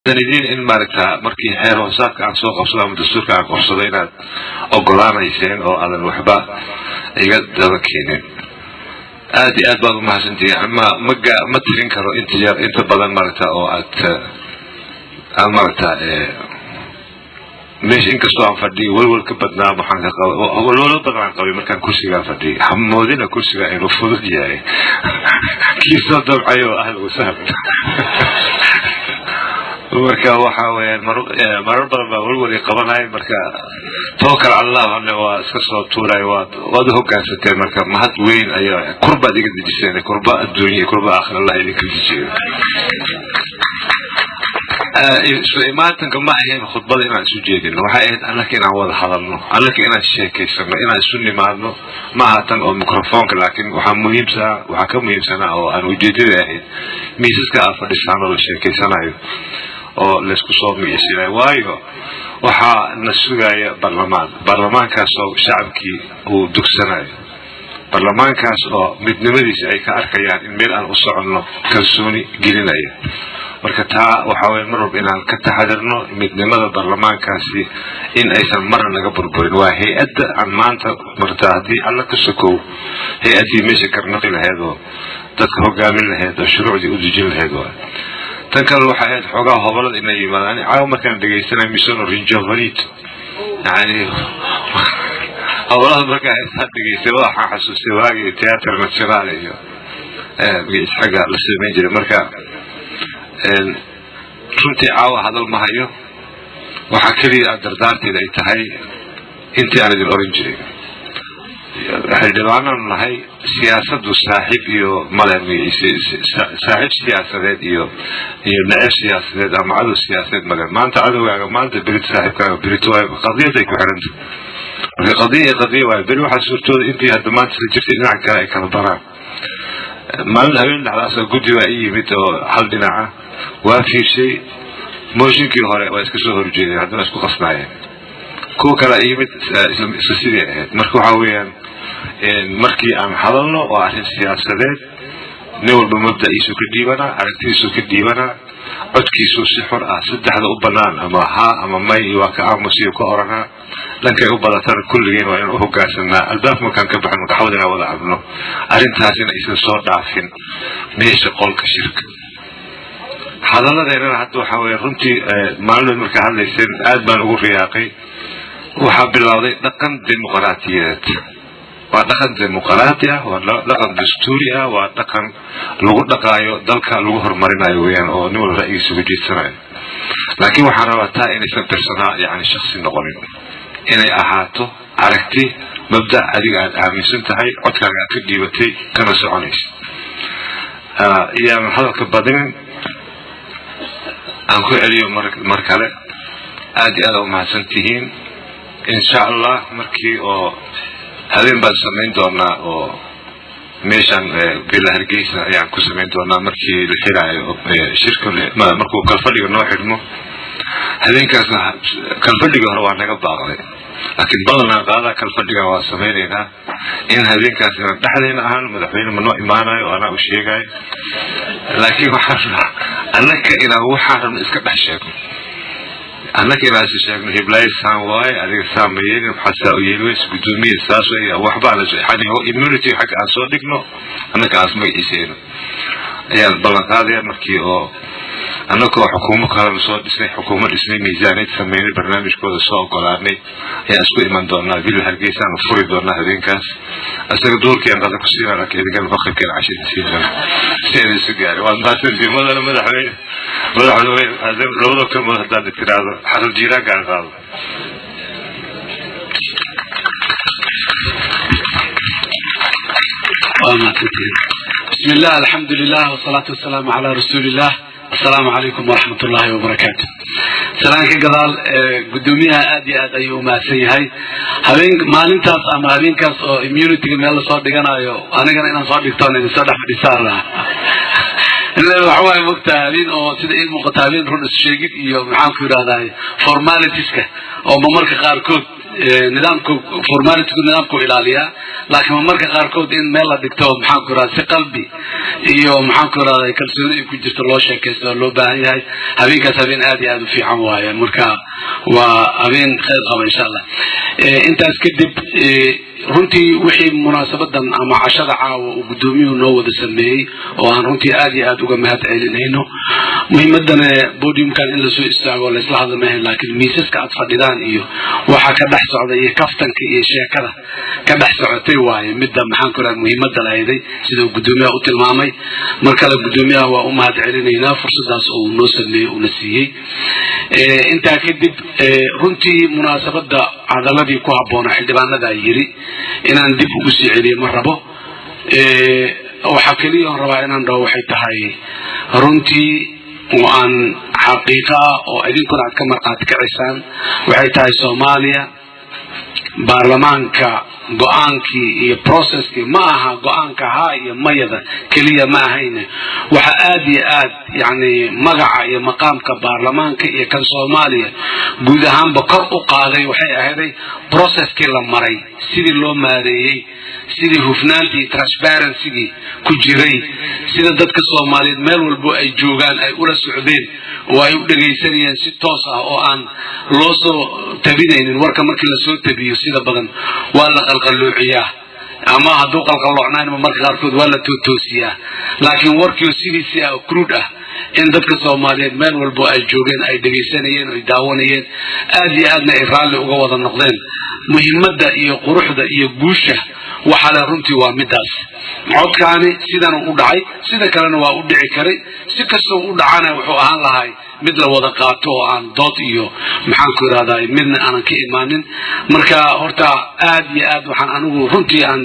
idin in maaragta markii xeer hoosaadka aan soo qabsado ama dastuurka aan qabsado inaad ogolaanayseen oo aadan waxba iga daba keenin aad iyo aad baad umahadsantihiin ma maga ma tirin karo inta yar inta badan maaragta oo aad aad maaragta meesha inkastoo aan fadhiyo welwel ka badnaa waxaan ka qaba welwelo badan aan qabay markaan kursigaa fadhiyo hamoodina kursiga inuu fudud yahay kii soo dabcayo ahla wasahlan marka waxa weyaan marar badan baa welwel qabanay marka tawakal allah ane waa iska soo tuuray waad waad uhogaansateen marka mahad weyn ayaa kurbaad iga dejiseen kurba adduunya kurba aakhir allah idinka dejiyo imaatanka ma ahayn khudbada inaan isu jeedino waxay ahayd annaka inaan wada hadalno annaka inaan sheekaysano inaan isu nimaadno ma aha tan oo microfonka laakiin waxaa muhiimsaa waxaa ka muhiimsanaa oo aan ujeedada ahayd miisaska aad fadhisaan oo la sheekaysanayo oo laysku soo miyisinayo waayo waxaa na sugaya barlamaan barlamaankaas oo shacabkii uu dugsanayo barlamaankaas oo midnimadiisa ay ka arkayaan in meel aan u soconno kalsooni gelinaya marka taa waxaa weye mar walba inaan ka taxadirno midnimada barlamaankaasi in aysan marna naga burburin waa hay-adda aan maanta marta haddii alla ka sokow hay-addii meesha garnaqi lahayd oo dadka hogaamin lahayd oo shuruucdii u dejin lahayd waa tan kale waxay ahayd xoogaa hobolada inay yimaadaan caawa markaan dhegaysanay misono rinjovanito yani hobolada markaa heestaa dhegaystay waxaan xasuustay waagii teatr national iyo xagga la samayn jiray marka runtii caawa hadal ma hayo waxaa keliya aad dardaarteeda ay tahay intii aan idin oran jiray xildhibaananu nahay siyaasadu saaxiib iyo male saaxiib siyaasadeed iyo iyo neceb siyaasadeed ama cadow siyaasadeed male maanta cadowgaaga maanta berit saaxiibkaaga berit waay qadiyaday ku xiranta marka qadiya iyo qadiya waayo beri waxaa suurtooda intii hadda maanta la jirtay dhinaca kale ay kala baraan maalin habeen dhexdaasoo guddi baa ii yimid oo hal dhinaca waa fiirshay mooshinkii hore waa iska soo horjeedeen haddana isku qasnaayeen kuwa kale yimid isla sidii ahayd marka waxa weeyaan markii aan hadalno waa arrin siyaasadeed nin walba mabda'iisuu ka dhiibanaa aragtidiisuu ka dhiibanaa codkiisuu si xor ah saddexda u banaan ama haa ama may iyo waa ka aamusiyo ka oranaa dhankay u badatana kulligeen waa inaan uhogaansanaa albaabka markaan ka baxno gaxwada inaan wada cabno arrintaasina aysan soo dhaafin meesha qolka shirka hadaladeennana hadda waxaa weye runtii maalinood markaa hadlayseen aad baan ugu riyaaqay waxaa bilowday dhaqan dimuqraatiyadeed waa dhaqan dimuqraati ah waa dhaqan dastuuri ah waa dhaqan lagu dhaqaayo dalka lagu horumarinayo weyaan oo nin walba ra'yigiisa uga jeedsanayo laakiin waxaan rabaa taa inaysan tirsanaa yani shaksi noqonin inay ahaato aragti mabda adiga aad aaminsan tahay codkaaga aad ka dhiibatay kana soconaysa iyaanan hadalka badinin aan ku celiyo mar kale aad iyo aad a umahadsan tihiin insha allah markii oo habeen baan samayn doonaa oo meeshan villa hargeysa ayaan ku samayn doonaa markii la xiraayo shirka markuu kalfadhiga noo xidhmo habeenkaasna kalfadhigii hore waa naga baaqday laakiin badanaa qaadaa kalfadhigan waa samaynaynaa in habeenkaas inaan dhexdayna ahaan madaxweyne ma noo imaanayo oo anaa u sheegayo laakiin waxaan annaka inaan waxaan rabno iska dhex sheegno annaka inaan is sheegno hiblaayo saan waaye adiga saan ma yeelin maxaa saa u yeeli weyse guddoomiye saas wey waxbaan immunity xagga aan soo dhigno annaka aas magaciiseyno ayaan ballan qaadaya markii oo annagoo xukuumo kalena soo dhisnay xukuumo dhisnay miisaaniyad sameynay barnaamijkooda soo ogolaanay ayaan isku iman doonaa villa hargeysaan furi doonaa habeenkaas isaga duurkii aan qada ku siinaa laakiin idinkana maqribkeena cashada siin doona si aan isu gaarin waad mahadsantii madana madaxweyne madaxweyne labada kalmood haddaad tiraahdo xasan jiiraanka aan qaado بسم الله الحمد لله والصلاة والسلام على رسول الله السلام عليكم ورحمة الله وبركاته سلام كقضال قدوميها آدي آد أيو ما سيهاي هبين مالنتاس أما هبين كاس immunity ميلا صور ديغانا أيو أنا كان إنا صور ديكتون إن صدح بديسار waxa waaye mogta habeen oo sida ii muuqata habeen run issheegid iyo maxaan ku yidhahdaa formalitiska oo mamarka qaarkood nidaamka formalitigu nidaamku ilaaliyaa laakiin mamarka qaarkood in meel la dhigto maxaan ku yidhahda si qalbi iyo maxaan ku yidhahda kalsooni ay ku jirto loo sheekaysto oo loo baahan yahay habeenkaas habeen aad iyo aad u fiican waaye marka waa habeen khayr qaba insha allah intaas kadib runtii wixii munaasabadan ama cashada caawa uu guddoomiyuhu noo wada sameeyey oo aan runtii aad iyo aad uga mahad celinayno muhiimadana bodiumkan in lasoo istaago o laysla hadla maahan laakiin miisaska aad fadhidaan iyo waxa ka dhex socda iyo kaftanka iyo sheekada ka dhex socotay waaye midda maxaan ku raha muhiimada lahayday sida uu guddoomiyaha u tilmaamay mar kale guddoomiyaha waa u mahad celinaynaa fursadaas oo uu noo sameeyey uuna siiyey intaa kadib runtii munaasabada hadaladii ku habboonaa xildhibaanadaa yiri inaan dib ugu sii celiyo ma rabo waxaa keliya on rabaa inaan dhaho waxay tahay runtii oo aan xaqiiqa ah oo idinkuna aad ka marqaati kacisaan waxay tahay soomaaliya baarlamaanka go-aankii iyo processkii ma aha go-aanka haa iyo mayada keliya ma ahayne waxa aad iyo aad yani magaca iyo maqaamka baarlamaanka iyo kan soomaaliya guud ahaanba kor u qaaday waxay ahayday processkii la maray sidii loo maareeyey sidii hufnaantii transparencygii ku jiray sida dadka soomaaliyeed meel walbo ay joogaan ay ula socdeen oo ay u dhegaysanayeen si toos ah oo aan loo soo tabinaynin warka markii lasoo tabiyo sida badan waa la qalqalloociyaa ama hadduu qalqalloocnaynba marka qaarkood waa la tootoosiyaa laakiin warkiio sidiisii ah cruud ah in dadka soomaaliyeed meel walbo ay joogeen ay dhegaysanayeen o ay daawanayeen aad iyo aadna ay raalli uga wada noqdeen muhiimadda iyo quruxda iyo guusha waxaa le runtii waa midaas codkaani sidan u dhacay sida kalena waa u dhici karay si kastoo u dhacana wuxuu ahaan lahay mid la wada qaato oo aan dood iyo maxaan ku irahdaa midna aanan ka imaanin marka horta aad iyo aad waxaan anigu runtii aan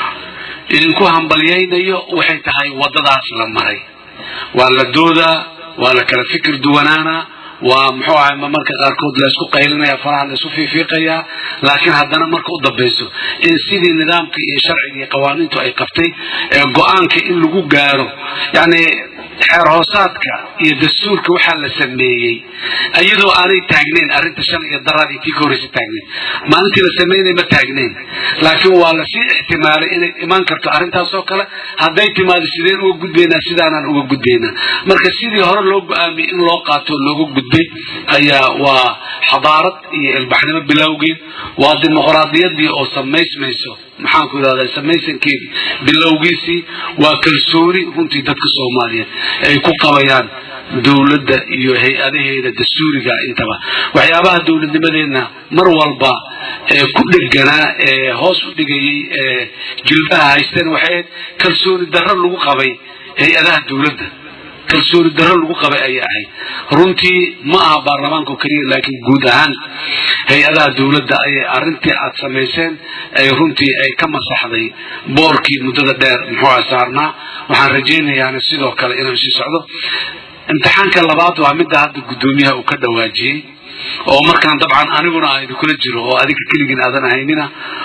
idinku hambalyaynayo waxay tahay waddadaas la maray waa la doodaa waa la kala fikir duwanaana waa muxuu ahay marka qaarkood laysku qaylinaya faraha laysku fiifiiqayaa laakiin haddana marka u dambayso in sidii nidaamka iyo sharciga iyo qawaaniintu ay qabtay ee go-aanka in lagu gaaro yani xeer hoosaadka iyo dastuurka waxaa la sameeyey iyadoo aanay taagnayn arrinta shan iyo daraadii tii ka horreysa taagnayn maalintii la sameynay ma taagnayn laakiin waa lasii ixtimaalay inay imaan karto arrintaasoo kale hadday timaado sideen uga gudbaynaa sidaanaan uga gudbaynaa marka sidii hore loo go-aamiyey in loo qaato looga gudbay ayaa waa xadaarad iyo ilbaxnimo bilowgeed waa dimuqraadiyadii oo samaysmayso maxaan ku yidhahdaa samaysankeedii bilowgiisii waa kalsooni runtii dadka soomaaliyeed ay ku qabayaan dowladda iyo hay-adaheeda dastuuriga intaba waxyaabaha dowladnimadeenna mar walba ee ku dheganaa ee hoos u dhigayay ee jilbaha haysteen waxay ahayd kalsooni darro lagu qabay hay-adaha dowladda kalsooni darro lagu qabay ayay ahayd runtii ma aha baarlamaanka keliya laakiin guud ahaan hay-adaha dowladda ayay arrintii aad samayseen ay runtii ay ka masaxday boorkii muddada dheer muxuu saarnaa waxaan rajaynayaana sidoo kale inuu sii socdo imtixaanka labaad waa midda hadda guddoomiyaha uu ka dhawaajiyey oo markaan dabcan aniguna aan idinkula jiro oo adiga keligin aadan ahaynina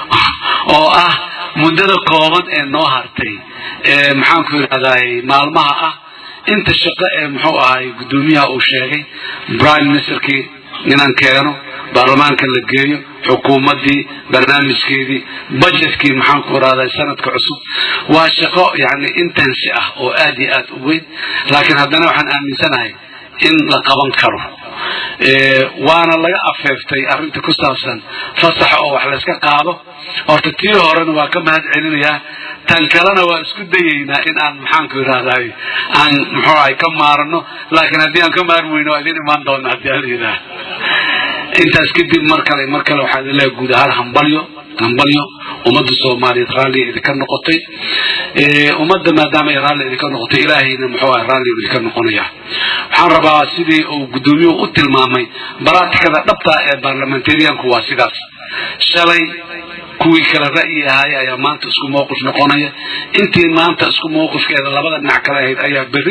oo ah muddada kooban ee noo hartay ee maxaanku yidhahdaay maalmaha ah inta shaqo ee muxuu ahay guddoomiyaha uu sheegay prime ministerkii inaan keeno baarlamaanka la geeyo xukuumaddii barnaamijkeedii budgetkii maxaan ku irahdaa sanadka cusub waa shaqo yani intensi ah oo aad iyo aad u weyn laakiin haddana waxaan aaminsanahay in la qaban karo waana laga afeeftay arrinta ku saabsan fasaxa oo wax layska qaado horta tii horena waa ka mahad celinayaa tan kalena waa isku dayeynaa in aan maxaanku yidhahday aan muxuu ahay ka maarano laakiin haddii aan ka maarmi weyno waa idin imaan doona haddii ala yidhaah intaas kadib mar kale mar kale waxaa idin leehay guud ahaan hambalyo hambalyo ummadda soomaaliyeed raalli idinka noqotay ummadda maadaama ay raalli idinka noqotay ilaahayna muxuu ahay raalli idinka noqonaya waxaan rabaa sidii uu guddoomiyuhu u tilmaamay baraatikada dhabta ee baarlamentarianku waa sidaas shalay kuwii kale ra'yi ahaay ayaa maanta isku mawqif noqonaya intii maanta isku mawqifkeeda labada dhinac kale ahayd ayaa berri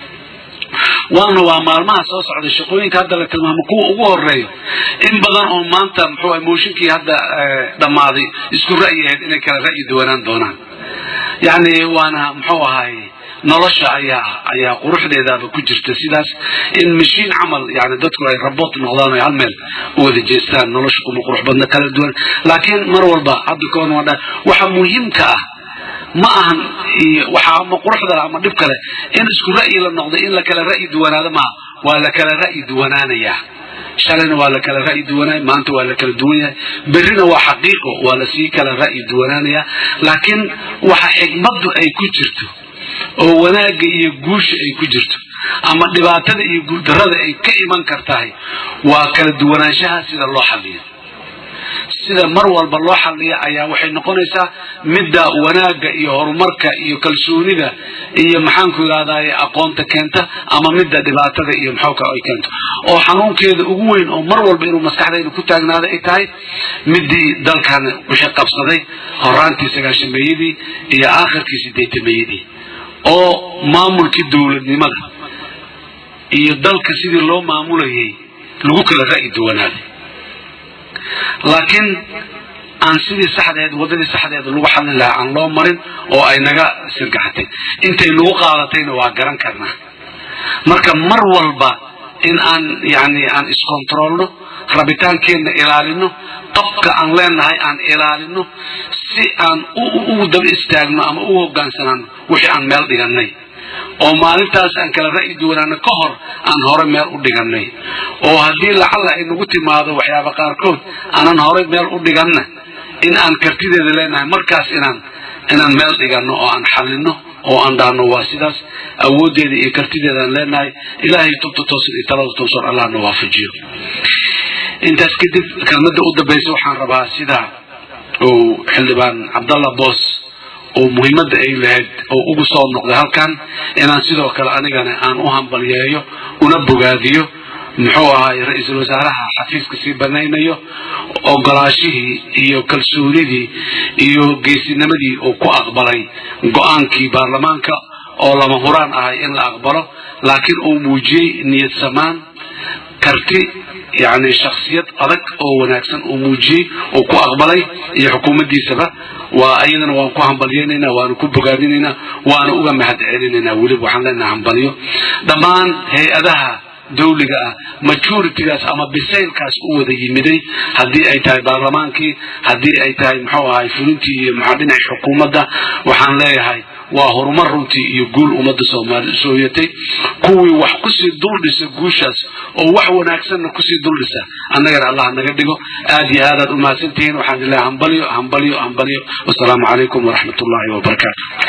waana waa maalmaha soo socday shaqooyinka hadda la tilmaamo kuwa ugu horeeyo in badan oo maanta muxuu mooshinkii hadda dhammaaday isku ra'yi ahayd inay kala ra'yi duwanaan doonaan yacni waana muxuu ahay nolosha ayaa ayaa quruxdeedaaba ku jirta sidaas in mashiin camal yani dadku ay raboot noqdaan ay hal meel u wada jeestaan nolosha kuma qurux badna kala duwan laakiin mar walba hadda koon waa dha waxa muhiimka ah ma ahan waxa ama quruxda ama dhib kale in isku ra'yi la noqdo in la kala ra'yi duwanaado maaha waa la kala ra'yi duwanaanayaa shalayna waa la kala ra'yi duwanaay maanta waa la kala duwan yahay berrina waa xaqiiqo waa lasii kala ra'yi duwanaanayaa laakiin waxa xigmaddu ay ku jirto oo wanaagga iyo guusha ay ku jirto ama dhibaatada iyo guuldarrada ay ka iman kartahay waa kala duwanaanshaha sida loo xalliyo sida mar walba loo xalliya ayaa waxay noqonaysaa midda wanaagga iyo horumarka iyo kalsoonida iyo maxaanku yidhahdaye aqoonta keenta ama midda dhibaatada iyo maxooka ay keento oo xanuunkeeda ugu weyn oo mar walba inuu maskaxdayna ku taagnaada ay tahay midii dalkan wixii qabsaday horaantii sagaashameeyadii iyo aakhirkii sideetameeyadii oo maamulkii dowladnimada iyo dalka sidii loo maamulayay lagu kala ra'yi duwanaaday laakiin aan sidii saxdeed waddadii saxdeed lagu xallin lahaa aan loo marin oo ay naga sirgaxatay intay nagu qaadatayna waa garan karnaa marka mar walba in aan yani aan iskontroolno rabitaankeenna ilaalino qabka aan leenahay aan ilaalino si aan ugu daba istaagno ama u hogaansanaano wixii aan meel dhiganay oo maalintaas aan kala ra'yi duwanaano ka hor aan hore meel u dhiganay oo haddii lacalla ay nagu timaado waxyaaba qaarkood aanan hore meel u dhiganna in aan kartideeda leenahay markaas inaan inaan meel dhigano oo aan xallino oo aan dhaano waa sidaas awooddeeda iyo kartideedaan leenahay ilaahay tubta toosan iyo talada toosan allahna waafajiyo intaas kadib kelmadda u dambaysa waxaan rabaa sida uu xildhibaan cabdallah boos oo muhiimadda ay lahayd oo ugu soo noqday halkan inaan sidoo kale anigana aan u hambalyeeyo una bogaadiyo muxuu ahaay ra-iisul wasaaraha xafiiska sii banaynayo ogolaashihii iyo kalsoonidii iyo geesinimadii uu ku aqbalay go-aankii baarlamaanka oo lama huraan ahay in la aqbalo laakiin uu muujiyey niyad samaan karti yani shaksiyad adag oo wanaagsan uu muujiyey uu ku aqbalay iyo xukuumaddiisaba waa ayadana waan ku hambalyeynaynaa waanu ku bogaadinaynaa waana uga mahad celinaynaa weliba waxaan leenaha hambalyo dhammaan hay-adaha dawliga ah majoritigaas ama bisaylkaas u wada yimiday haddii ay tahay baarlamaankii haddii ay tahay muxuu ahay fulintii iyo maxaa dhinaca xukuumadda waxaan leeyahay waa horumar runtii iyo guul ummadda soomaali sooyatay kuwii wax kusii duldhisa guushaas oo wax wanaagsanna kusii duldhisa annagana allah naga dhigo aad iyo aadaad umahadsantihiin waxaan ilahay hambalyo hambalyo hambalyo wasalaamu calaykum waraxmat ullahi wabarakaatu